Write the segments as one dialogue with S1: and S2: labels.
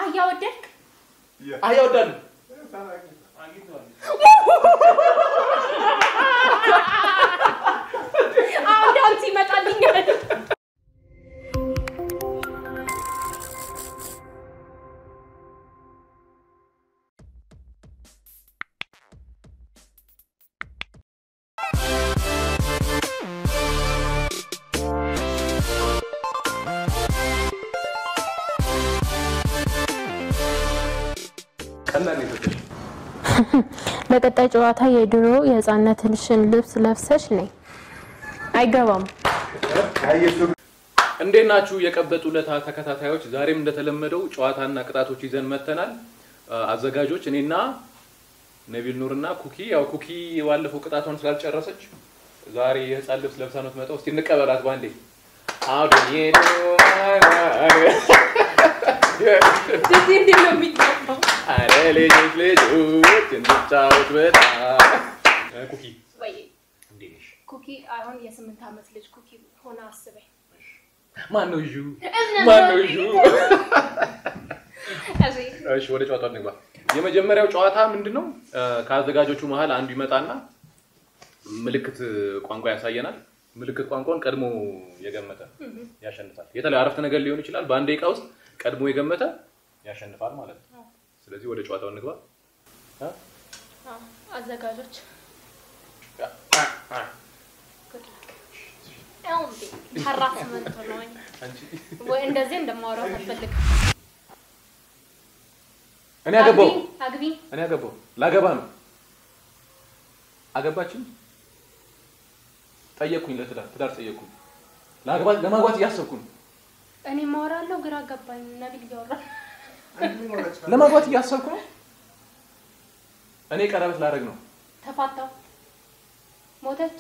S1: አህያ ወደድክ?
S2: አህያ ወዳሉ
S1: አሁን ዳንስ ይመጣልኛል።
S2: ቀላል ነው።
S3: ለቀጣይ ጨዋታ የድሮ የህፃነትሽን ልብስ ለብሰሽ ነይ። አይገባም።
S2: እንዴት ናችሁ የቀበጡ ለታ ተከታታዮች? ዛሬም እንደተለመደው ጨዋታና ቅጣቶች ይዘን መተናል። አዘጋጆች እኔና ነቢል ኑርና ኩኪ። ያው ኩኪ ባለፈው ቅጣቷን ስላልጨረሰች ዛሬ የህፃን ልብስ ለብሳ ነው የምትመጣው። እስቲ እንቀበላት ባንዴ። አዶ
S1: እንደዚህ እንዴት ነው የሚገባው?
S2: አረ ልጆች ልጆች እንጫወት በጣም ኩኪ
S1: ወይ
S2: እንዴት ነሽ?
S1: ኩኪ አሁን የስምንት ዓመት ልጅ ኩኪ ሆነ አስበኝ።
S2: ማን ነው ዡ? ማን ነው ዡ? እሺ ወደ ጨዋታው እንግባ። የመጀመሪያው ጨዋታ ምንድን ነው? ከአዘጋጆቹ መሀል አንዱ ይመጣና ምልክት ቋንቋ ያሳየናል። ምልክት ቋንቋን ቀድሞ የገመተ ያሸንፋል። የተለያየ አረፍተ ነገር ሊሆን ይችላል። በአንድ ደቂቃ ውስጥ ቀድሞ የገመተ ያሸንፋል ማለት ነው። ስለዚህ ወደ ጨዋታው እንግባ። እ?
S1: አዎ፣ አዘጋጆች ያው እንዴ ሀራስመንት ነው
S2: አንቺ
S1: ወይ እንደዚህ እንደማወራው አልፈልግም።
S2: እኔ አገባው
S1: አግቢ አግቢ
S2: እኔ አገባው ላገባ ነው። አገባችን ጠየቅኩኝ፣ ለትዳር ትዳር ጠየቅኩኝ። ላገባ ለማግባት እያሰብኩ ነው።
S1: እኔ ማወራለሁ ግራ ገባኝ። ነቢል እያወራ
S2: ለማግባት እያሰብኩ ነው። እኔ ቀለበት ላደርግ ነው።
S1: ተፋታው ሞተች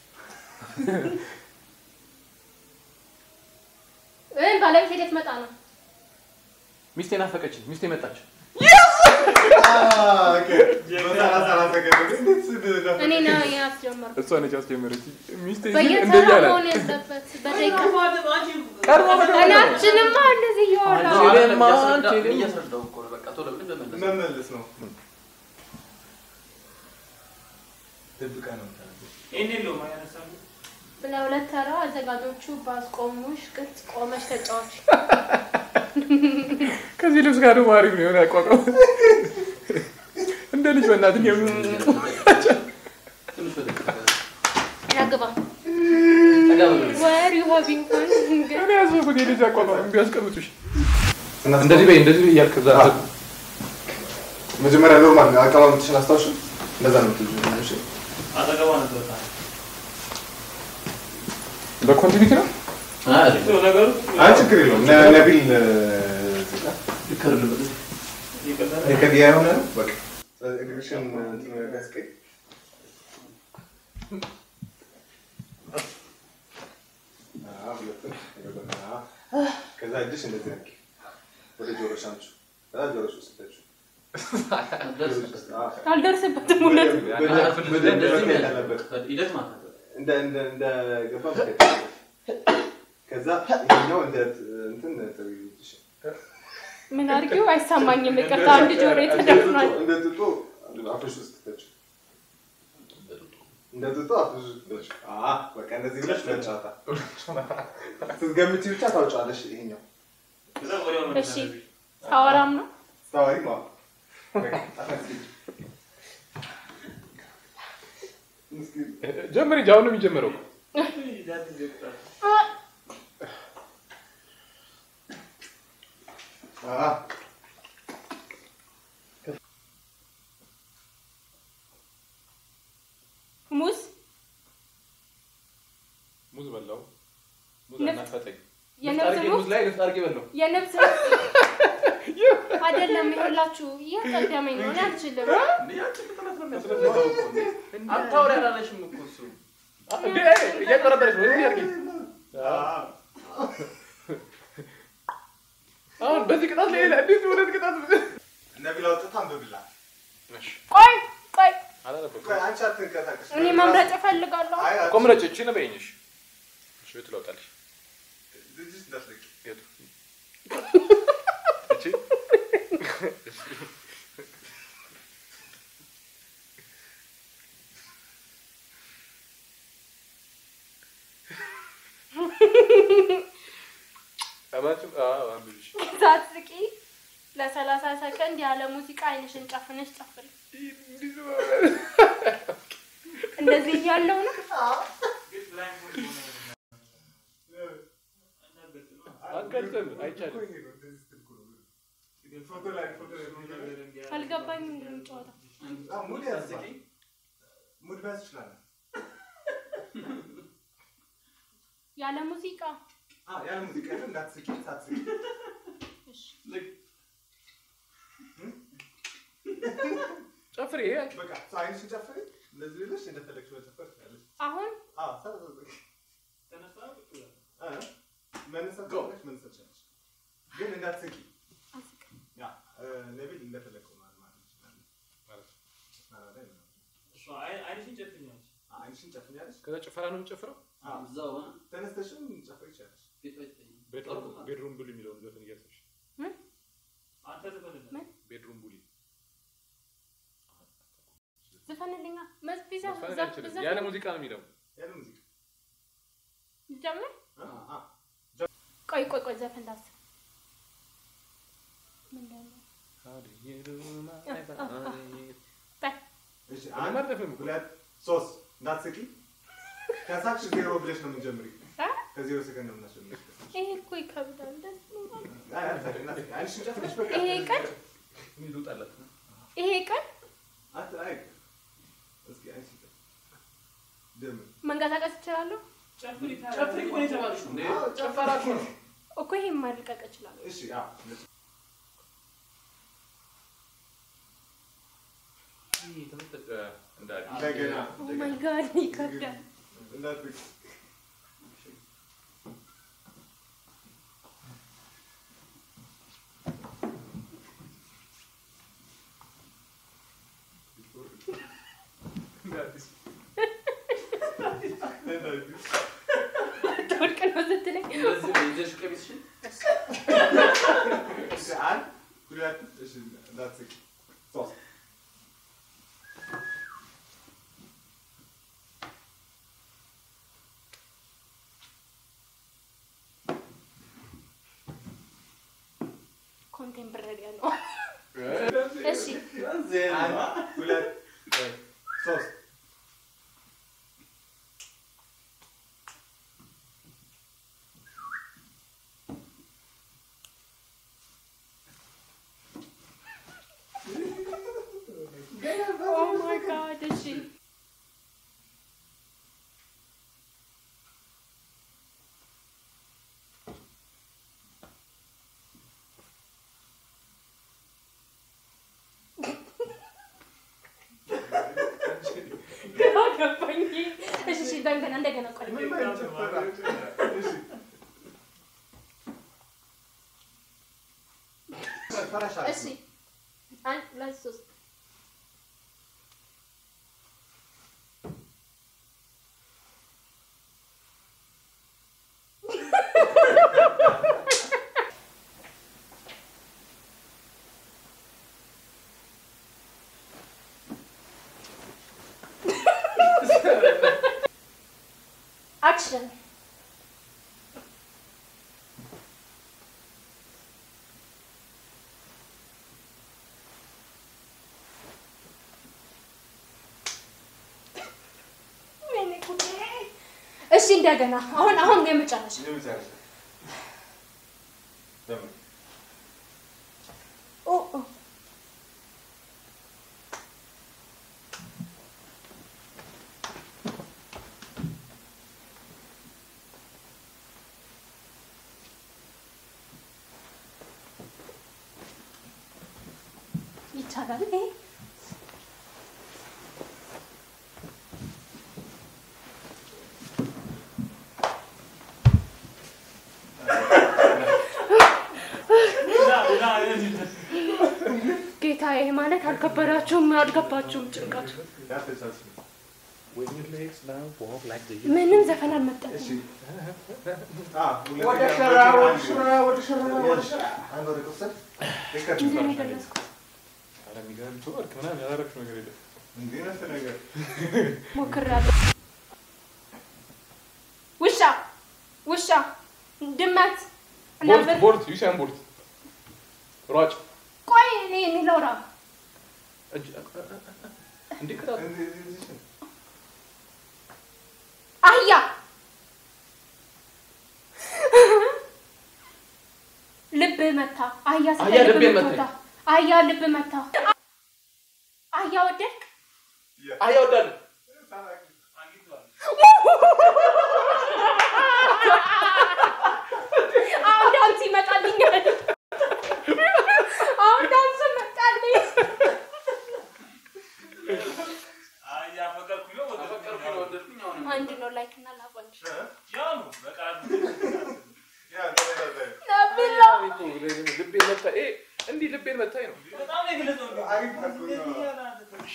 S1: እ ባለቤት ሄደት መጣ ነው
S2: ሚስቴ ናፈቀችኝ። ሚስቴ መጣች።
S1: እኔ ነው ያስጀመርኩት።
S2: እሷ ነች ያስጀመረች። ሚስቴ ግን
S1: በየተራ
S2: እንደዚህ አላት።
S1: መሆን ያለበት በደቂቃ
S2: ቀድሞ መደወል
S1: እኔ
S2: ነው።
S1: አልችልማ እንደዚህ እያወራ
S2: ችልማ ችልም
S4: መመለስ ነው። ደብቀህ ነው የምታደርገው።
S1: ለሁለት ተራ አዘጋጆቹ ባስቆሙሽ ቅርጽ ቆመሽ ተጫዋች።
S2: ከዚህ ልብስ ጋር ደግሞ አሪፍ ነው የሆነ አቋቋም እንደ ልጅ በእናትህ
S1: ያግባ ወር ዩ ሃቪንግ ፈን
S2: እኔ ያሰብኩት የልጅ አቋቋም ቢያስቀምጡሽ እንደዚህ በይ እንደዚህ በይ እያልክ እዛ
S4: መጀመሪያ ኖርማል አቀማመጥሽን አስታውሽ። እንደዛ ነው የምትይዙ። እሺ
S2: በኮንቲኒቲ ነው
S4: አይ ችግር የለውም። ነ- ነቢል እዚህ ጋር የከዲያ የሆነ ነው። በቃ እግርሽን እንትን ያስቀኝ። አዎ፣ ሁለቱም ይኸውልህ። አዎ። ከዛ እጅሽ እንደዚህ አድርጊ። ወደ ጆሮሽ አምጪው። ከዛ ጆሮሽ ውስጥ ከተችው። አዎ።
S1: አልደርስበትም ሁለት
S4: በደንብ- በደንብ መታየት አለበት። እንደ እንደ እንደ ገባ መከተል ከዛ ይሄኛው እንደ እንትን ተብይልሽ
S1: ምን አድርጊው አይሰማኝም። ይቅርታ አንድ ጆሮ የተደፍኗል።
S4: እንደ ጥጦ አፍሽ ውስጥ ከተችው እንደ ጥጦ አፍሽ ውስጥ ከተችው አ በቃ እንደዚህ ብለሽ መጫወታ ስትገምቺ ብቻ ታውጫለሽ። ይሄኛው
S1: እሺ ሳወራም ነው
S4: ስታወሪ ነው
S2: ጀምር እንጂ አሁን ነው የሚጀምረው
S4: አ
S1: ሙዝ
S2: ሙዝ በላው ሙዝ
S1: ንፍጥ-
S2: አናፈጠኝ
S1: የነብስ
S2: አድርጌ
S1: ሙዝ
S2: ሙዝ ላይ ንፍጥ አድርጌ በላው
S1: የነብስ አይደለም። ይኸውላችሁ እያቀደመኝ ነው። እኔ አልችልም።
S2: እንዴ እያቀረበረች ነው እንዲህ አድርጌ አሁን በዚህ ቅጣት ላይ እንዴት ሁለት ቅጣት
S4: ነቢል አውጥታ አንብብላት።
S1: ቆይ ቆይ፣
S2: አላነበብኩም
S4: ቆይ አንቺ አትንቀሳቀሽ።
S1: እኔ መምረጥ እፈልጋለሁ።
S4: አይ አይ፣
S2: ቆም ረጭ እቺ ነው በይኝሽ እሺ የት ለውጣልሽ
S4: ልጅሽ እንዳትለቂ።
S2: የቱ እቺ
S1: ሳትስቂ ለሰላሳ ሰከንድ ያለ ሙዚቃ አይንሽን ጨፍነሽ ጨፍሪ። እንደዚህ እያለው ነው።
S2: አገልጥም አይቻልም።
S4: ፎቶ ላይ ፎቶ ላይ
S1: አልገባኝም። ምንድን ነው ጨዋታው?
S4: ሙድ ያዝ ሙድ መያዝ ትችላለህ።
S1: ያለ ሙዚቃ
S4: አዎ ያለ ሙዚቃ ግን እንዳትስቂ ሳትስቂ
S1: እሺ።
S2: ጨፍሪ። ይሄ
S4: በቃ ሰው አይንሽን ጨፍሪ። እንደዚህ ብለሽ እንደፈለግሽ መጨፈር ትችላለሽ።
S1: አሁን
S4: አዎ ሳ- እ መነሳት ከፈለግሽ መነሳት ትችላለሽ። ግን እንዳትስቂ።
S1: አስቅ-
S4: ያ እ ነቢል እንደፈለግከው ማለት ማለት ትችላለህ። መስመራ ላይ ምናምን። አዎ፣ አይንሽን ጨፍኛለሽ።
S2: ከዛ ጭፈራ ነው የምጨፍረው።
S4: አዎ ተነስተሽም ጨፍሪ ይቻላል።
S2: ቤድሩም ቡሊ የሚለውን ዘፈን እያሰብሽ
S1: ምን?
S2: ቤድሩም ቡሊ
S1: ዝፈንልኛ መዝ- ቢዛ
S2: ዘፈን
S1: ዘፍ-
S2: አልችልም።
S1: ዘፍ-
S2: ያለ ሙዚቃ ነው የሚለው።
S4: ያለ ሙዚቃ
S1: ልጀምር?
S4: እ? አ
S1: ቆይ ቆይ ቆይ ዘፈን ላስብ። ምንድን ነው? በል
S4: እሺ
S2: እኔ
S4: አንድ
S2: አልዘፍንም እኮ።
S4: ሁለት ሶስት እንዳትስቂ። ከሳቅሽ ዜሮ ብለሽ ነው የምንጀምሪው።
S1: አ?
S4: ከዜሮ ሰከንድ ነው የምናስጀምርሽ።
S1: ይሄ እኮ ይከብዳል። ደስ ይላል።
S4: አይ አትሳቂ፣ እንዳትስቂ። አይንሽን ጨፍነሽ በቃ
S1: ይሄ ቀን
S2: ይሉጣለት
S1: ይሄ ቀን
S4: አት አይ እስኪ አይንሽን ጨፍነሽ ደምር
S1: መንቀሳቀስ እችላለሁ
S2: ጨፍሪ እኮ ነው የተባልሽው። እንዴ ጨፈራ እኮ ነው።
S1: እኮ ይሄን ማድቀቅ እችላለሁ።
S4: እሺ አዎ እንደገና
S1: ኦ ማይ ጋድ ይከብዳል።
S4: እንዳትስቂ።
S1: ትወድቅ ነው ስትለኝ
S4: እሺ አንድ ሁለት እሺ እንዳትስቂ ሶስት
S1: ኮንቴምፕረሪ ነው። እሺ
S4: አንድ ሁለት ሶስት
S1: ኦ ማይ ጋድ እሺ ግራ ገባኝ። እሺ እሺ እንደገና እንደገና ቆይ
S4: ምን አይነት ጭፈራ? እሺ ፈረሻ
S1: እሺ አንድ ሁለት ሶስት አክሽን ወይኔ ጉዴ። እሺ እንደገና አሁን አሁን የመጨረሻ
S4: የመጨረሻ ደምር
S1: ኦ ኦ ይቻላል ይሄ ጌታ ይሄ ማለት አልከበዳችሁም፣ አልገባችሁም ጭንቀቱ።
S4: ያፈቻች
S1: ምንም ዘፈን አልመጣም።
S4: እሺ አ
S2: ወደ ሸራ ወደ ሸራ ወደ ሸራ
S4: አንድ ወደ ቆሰል
S1: ምንድን ነው የደረስኩት?
S2: ኧረ የሚገርም ትወርክ ምናምን ያላረግሽው ነገር የለም።
S4: እንዲህ ነስ ነገር
S1: ሞክሬያለሁ። ውሻ ውሻ ድመት
S2: ቦልት
S1: ነብር
S2: ቦልት ዩሳን ቦልት ሯጭ
S1: ቆይ እኔ የሚለው ራ
S2: እጅ እንዴ ቅጣት
S4: እንዲህ እዚህ እዚህ
S1: አህያ ልብ መታ አህያ ስለ
S2: አህያ
S1: ልብ
S2: ልቤን
S1: መታ
S2: መታኝ።
S1: አህያ ልብ መታ አህያ ወደድክ
S2: አህያ ወዳለሁ
S1: አሁን ዳንስ ይመጣልኛል አሁን ዳንስ መጣልኝ አንድ ነው ላይክ እና ላቭ አንድ
S4: ያ ተመሳሳይ
S1: ነብላ
S2: ልቤን መታ ይሄ እንዲህ ልቤን መታኝ ነው
S4: አሪፍ አድርጎ ነው።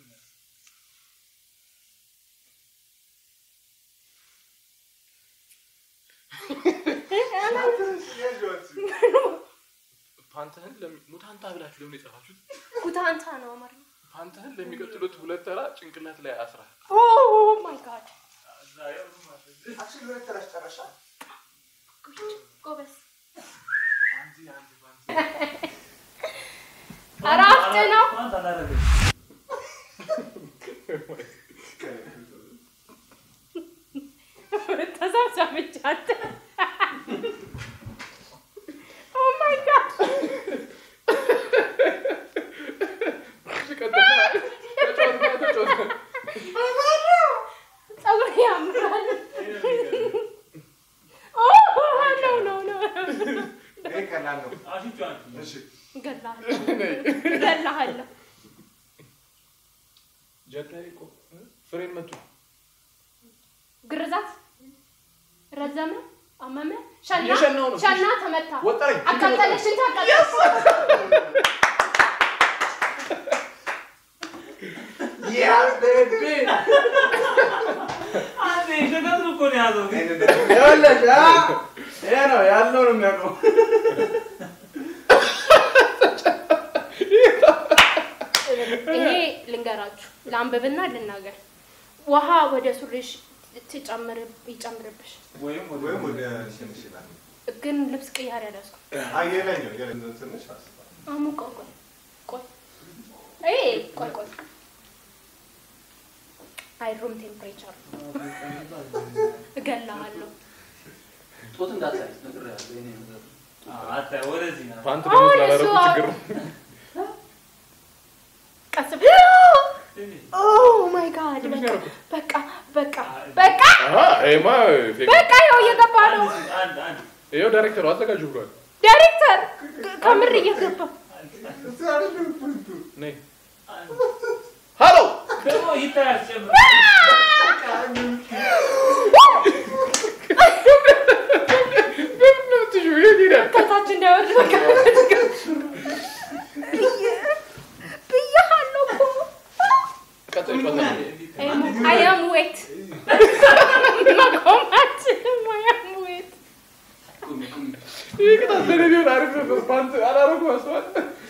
S2: ፓንትህን ለሚ- ሙታንታ ብላችሁ ለምን የጻፋችሁት?
S1: ኩታንታ ነው አማርኛ
S2: ፓንትህን ለሚቀጥሉት ሁለት ተራ ጭንቅላት ላይ አስራ
S1: ኦ ማይ ጋድ
S4: አክቹዋሊ ሁለት ተራሽ ጨረሻ።
S1: ጎበዝ ኧረ አፍጥ ነው ተሰብሰብቻት ኦ ማይ ጋድ ፀጉር ያምራል ኦ ኖ ኖ ኖ
S4: ይሄ ቀላል ነው። እሺ
S1: እገድልሃለሁ እገድልሃለሁ
S2: ጀላይ እኮ ፍሬን መቱ
S1: ግርዛት ረዘመ አመመ ሸና
S2: እየሸናው ነው።
S1: ሸና ተመታ
S2: ወጠረኝ
S1: አቃጠለሽን ታቃጠለሽ
S5: ይኸውልሽ አ ይሄ ነው ያለው ነው የሚያውቀው።
S1: ይሄ ልንገራችሁ ለአንብብና ልናገር ውሃ ወደ ሱሪሽ ትጨምር ይጨምርብሽ
S5: ወይም ወደ
S4: ወይም ወደ ሽንሽ ይላል።
S1: ግን ልብስ ቅያር ያደስኩ
S4: አይ የለኝም የለኝም ትንሽ አስባል።
S1: አሙቀው ቆይ ቆይ ይሄ ቆይ ቆይ አይ ሩም ቴምፕሬቸር እገላሃለሁ
S6: ጡት እንዳታይ ነግሬሃለሁ። የእኔ ነገር
S5: አታይ ወደዚህ ና
S2: ፓንት ደግሞ
S1: አሁን
S2: ስላላረጉ
S1: እሱ
S2: ችግር ነው።
S1: ቀስ ኦ ማይ ጋድ በቃ በቃ በቃ
S2: አሀ ይሄማ ፌክ ነው።
S1: በቃ ይኸው እየገባ ነው
S5: አንድ አንድ
S2: ይኸው ዳይሬክተሩ አዘጋጁ ብሏል።
S1: ዳይሬክተር ከምር እየገባ
S4: እሱ አይደለም ፖይንቱ።
S2: ነይ ሃሎ
S5: ደግሞ ይታያል ጨምር
S2: በምን ነው የምትይው? የት ሄዳል?
S1: ከታች እንዳይወርድ በቃ ብያለሁ እኮ
S2: ቀጣይ ጨዋታ ነው።
S1: አይ አም ዌት መቆም አልችልም። አይ አም ዌት
S6: ቁሚ ቁሚ።
S2: ይህ ቅጣት ለእኔ ቢሆን አሪፍ ነበር። ፓንት አላረጉም አስበዋል።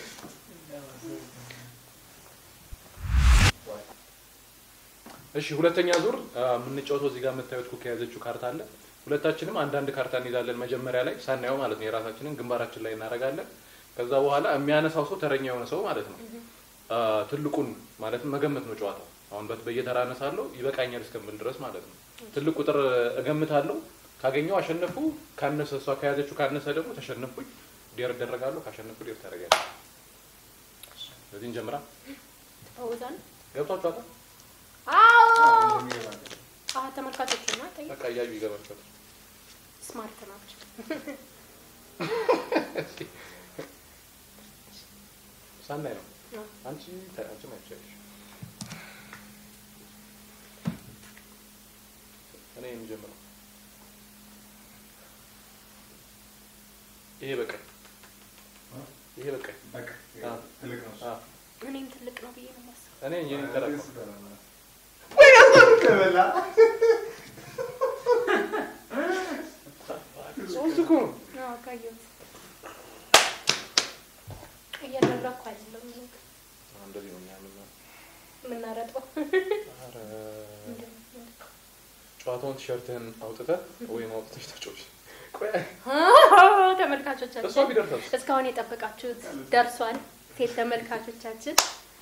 S2: እሺ ሁለተኛ ዙር አ፣ የምንጫወተው እዚህ ጋር የምታዩት ኩክ የያዘችው ካርታ አለ። ሁለታችንም አንዳንድ ካርታ እንይዛለን መጀመሪያ ላይ ሳናየው ማለት ነው። የራሳችንን ግንባራችን ላይ እናደርጋለን። ከዛ በኋላ የሚያነሳው ሰው ተረኛ የሆነ ሰው ማለት ነው አ፣ ትልቁን ማለትም መገመት ነው ጨዋታው። አሁን በት- በየተራ አነሳለሁ ይበቃኛል እስከምል ድረስ ማለት ነው። ትልቅ ቁጥር እገምታለሁ። ካገኘው አሸነፉ፣ ካነሰ እሷ ከያዘችው ካነሰ ደግሞ ተሸነፉኝ። ዴር እደረጋለሁ፣ ካሸነፉ ዴር ታደርጋለህ። ስለዚህ እንጀምራ።
S1: ተፈውዛል።
S2: ገብቷችኋል?
S1: አዎ አዎ፣ ተመልካቾች እና ጠይቅ
S2: በቃ እያዩ ይገባችኋል።
S1: ስማርት ናቸው።
S2: ሳናይ ነው
S1: አዎ።
S2: አንቺ ተ- አንቺ ማየት ትችያለሽ። እኔ የምጀምረው ይሄ በቃኝ፣ ይሄ በቃኝ።
S4: በቃ
S2: አዎ።
S4: ትልቅ ነው እሱ።
S2: አዎ።
S1: እኔም ትልቅ ነው ብዬ ነው የማስበው።
S2: እኔ የኔ ተራ
S4: እሱ ተራ- ተበላ።
S2: ሶስት እኮ ነው።
S1: አዎ፣ ካየሁት እያደረኩ አይደለም
S2: እንደዚህ ነው እኛ የምናየው።
S1: የምናረጠው።
S2: ኧረ ጨዋታውን ቲሸርትህን አውጥተህ ወይም አውጥተሽ ተጫወች። ቆይ እሷ
S1: ተመልካቾቻችን
S2: ቢደርሳል
S1: እስካሁን የጠበቃችሁት ደርሷል። ሴት ተመልካቾቻችን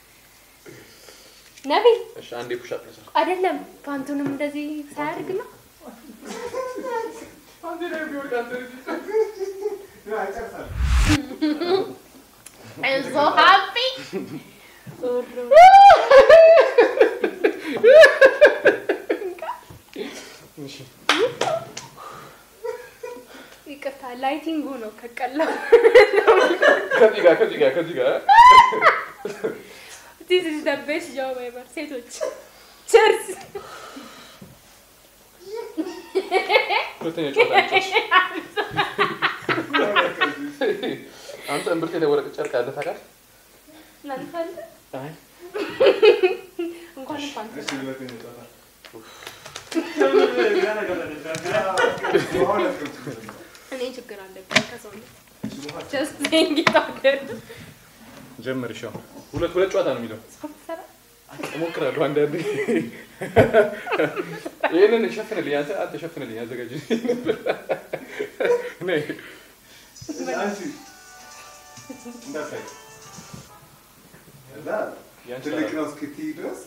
S1: ነቢል
S2: እሺ፣ አንዴ ፑሻፕ ልስራ።
S1: አይደለም ፓንቱንም እንደዚህ ሳያደርግ ነው። I'm so happy.
S2: እሺ፣
S1: ይቅርታ ላይቲንጉ ነው ከቀላ
S2: ከዚህ ጋር ከዚህ ጋር ከዚህ ጋር
S1: This is the best job ever. ሴቶች ቸርስ
S2: ሁለተኛ ጨዋታ ልጨርስ። አንተ እምብርቴ ላይ ወረቀት ጨርቅ አለ ታውቃለህ?
S1: እናንተ አለ
S2: አይ
S1: እንኳን ፓንቱ
S4: እሺ ሁለተኛ ጨዋታ
S1: እኔ ችግር አለብኝ ከሰውነት ጀስት ሴይንግ ኢት አውት ዴር
S2: ጀምር። እሺ አሁን ሁለት ሁለት ጨዋታ ነው የሚለው እሞክራለሁ አንዳንዴ። ይህንን ሸፍንልኝ አንተ አንተ ሸፍንልኝ አዘጋጅ ነይ
S4: አንቺ እንዳታይ እዛ
S2: ያንቺ
S4: ትልቅ ነው እስክትይ ድረስ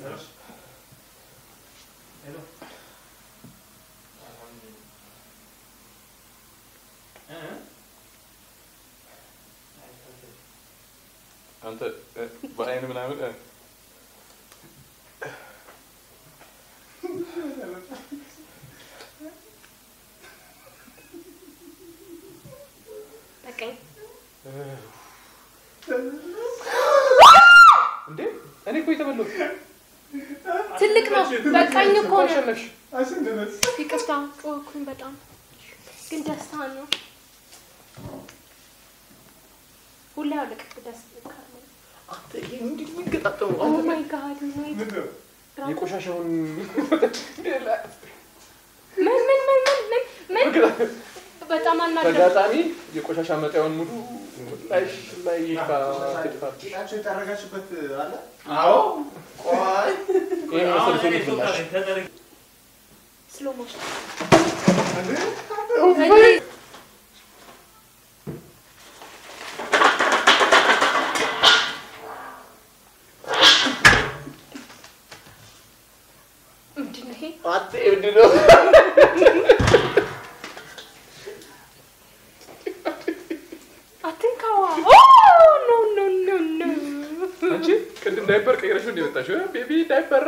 S2: አንተ እ፣ በአይን ምናምን እ፣
S1: በቃኝ
S2: እንዴ እኔ እኮ የተበላሁት
S1: ትልቅ ነው በቃኝ እኮ ነው
S2: አሸነፍሽ።
S4: አሸነፈች።
S1: ይቅርታ ጮኩኝ በጣም ግን ደስታ ነው ሁሌ አውልቅ ደስ
S2: አንተ ይሄ እንዴት የሚገጣጠሙ
S1: ኦ
S2: አንተ
S1: ማይ ጋድ ወይ
S4: ምንድን ነው?
S2: የቆሻሻውን
S1: ምን ምን ምን ምን ምን ምን በጣም አናደደ
S2: ተጋጣሚ የቆሻሻ መጣያውን ሙሉ ላይ ላይ ይፋ ትድፋ
S4: ጌጣቸው የጠረጋችበት አለ
S5: አዎ ቆይ
S2: ይሄ መሰል ሴት ብላሽ
S1: ስሎ ሞሽን
S4: እንዴ?
S1: ምንድን ነው ይሄ
S2: አጤ ምንድን ነው?
S1: አትንካዋ ኖ ኖ ኖ ኖ
S2: አንቺ ቅድም ዳይፐር ቀይረሽ እንደ መጣሽው ቤቢ ዳይፐር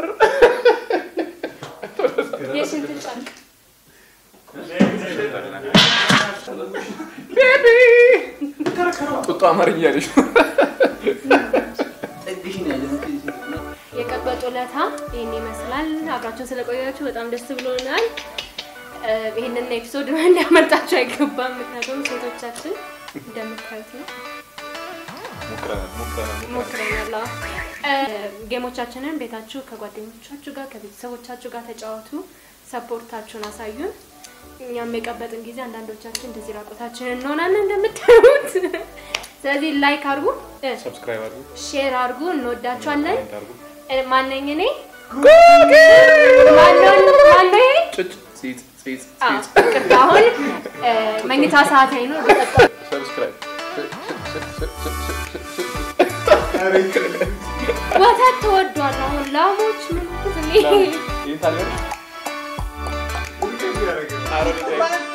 S1: የሽንት ጨርቅ
S2: ቤቢ ጡጦ አማርኛ ያለሽ
S6: ጠግሽን ያለ
S1: የቀበጡ ለታ ይህን ይመስላል። አብራችሁን ስለቆያችሁ በጣም ደስ ብሎናል። እ፣ ይህንን ኤፒሶድ እንዲያመልጣችሁ አይገባም። ምክንያቱም ሴቶቻችን እንደምታዩት ነው
S2: ሞክረናል ሞክረናል
S1: ሞክረናል። አዎ። እ፣ ጌሞቻችንን ቤታችሁ ከጓደኞቻችሁ ጋር ከቤተሰቦቻችሁ ጋር ተጫወቱ። ሰፖርታችሁን አሳዩን። እኛም የቀበጥን ጊዜ አንዳንዶቻችን እንደዚህ ራቆታችንን እንሆናለን እንደምታዩት። ስለዚህ ላይክ አድርጉ፣ እ፣
S2: ሰብስክራይብ አድርጉ
S1: ሼር አድርጉ። እንወዳችኋለን።
S2: ኮሜንት አድርጉ
S1: እ፣ ማነኝ እኔ ማነው ማነው ይሄ?
S2: ጭጭ ፂፅ ፂፅ
S1: አዎ፣
S2: ፂፅ
S1: ይቅርታ አሁን እ፣ መኝታ ሰዓት ላይ ነው።
S2: ሰብስክራይብ
S4: ኧረ ይቅር።
S1: ወተት ተወዷል። አሁን ላሞች ምን እኔ
S2: ይህን ታዲያ
S4: ሁሌ እንዲህ ያደርጋል።
S2: አሮጌ